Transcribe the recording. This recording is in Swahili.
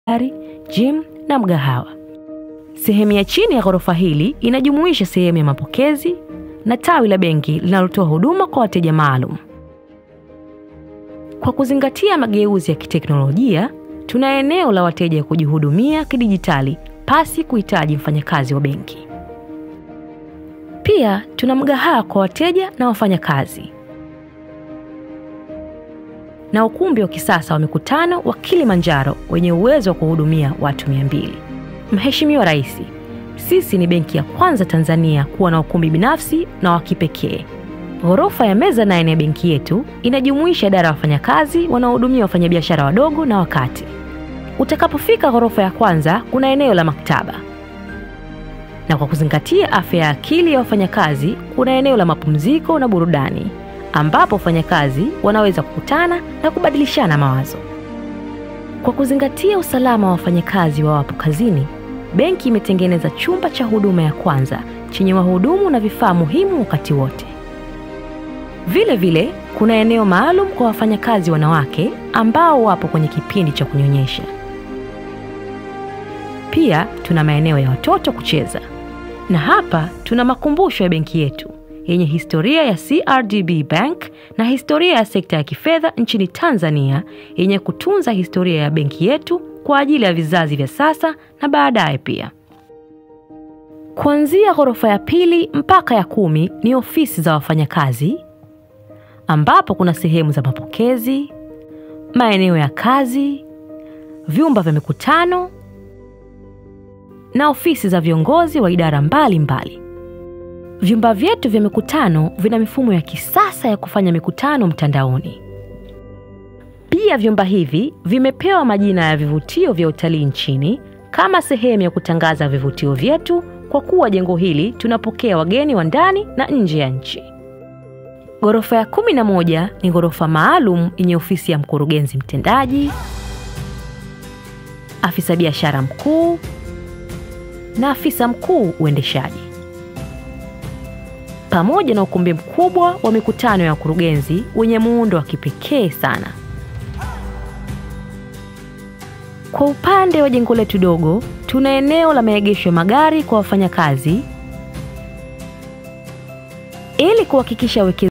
gari, gym na mgahawa. Sehemu ya chini ya ghorofa hili inajumuisha sehemu ya mapokezi na tawi la benki linalotoa huduma kwa wateja maalum. Kwa kuzingatia mageuzi ya kiteknolojia, tuna eneo la wateja kujihudumia kidijitali pasi kuhitaji mfanyakazi wa benki. Pia tuna mgahawa kwa wateja na wafanyakazi na ukumbi wa kisasa wa mikutano wa Kilimanjaro wenye uwezo wa kuhudumia watu mia mbili. Mheshimiwa Rais, sisi ni benki ya kwanza Tanzania kuwa na ukumbi binafsi na wa kipekee. Ghorofa ya meza nane ya benki yetu inajumuisha idara ya wafanyakazi wanaohudumia wafanyabiashara wadogo na wakati. Utakapofika ghorofa ya kwanza, kuna eneo la maktaba, na kwa kuzingatia afya ya akili ya wafanyakazi, kuna eneo la mapumziko na burudani ambapo wafanyakazi wanaweza kukutana na kubadilishana mawazo. Kwa kuzingatia usalama wa wafanyakazi wawapo kazini, benki imetengeneza chumba cha huduma ya kwanza chenye wahudumu na vifaa muhimu wakati wote. Vile vile kuna eneo maalum kwa wafanyakazi wanawake ambao wapo kwenye kipindi cha kunyonyesha. Pia tuna maeneo ya watoto kucheza, na hapa tuna makumbusho ya benki yetu yenye historia ya CRDB Bank na historia ya sekta ya kifedha nchini Tanzania yenye kutunza historia ya benki yetu kwa ajili ya vizazi vya sasa na baadaye pia. Kuanzia ghorofa ya pili mpaka ya kumi ni ofisi za wafanyakazi ambapo kuna sehemu za mapokezi, maeneo ya kazi, vyumba vya mikutano na ofisi za viongozi wa idara mbalimbali mbali. Vyumba vyetu vya mikutano vina mifumo ya kisasa ya kufanya mikutano mtandaoni. Pia vyumba hivi vimepewa majina ya vivutio vya utalii nchini kama sehemu ya kutangaza vivutio vyetu, kwa kuwa jengo hili tunapokea wageni wa ndani na nje ya nchi. Ghorofa ya kumi na moja ni ghorofa maalum yenye ofisi ya mkurugenzi mtendaji, afisa biashara mkuu na afisa mkuu uendeshaji pamoja na ukumbi mkubwa wa mikutano ya wakurugenzi wenye muundo wa kipekee sana. Kwa upande wa jengo letu dogo, tuna eneo la maegesho ya magari kwa wafanyakazi ili kuhakikisha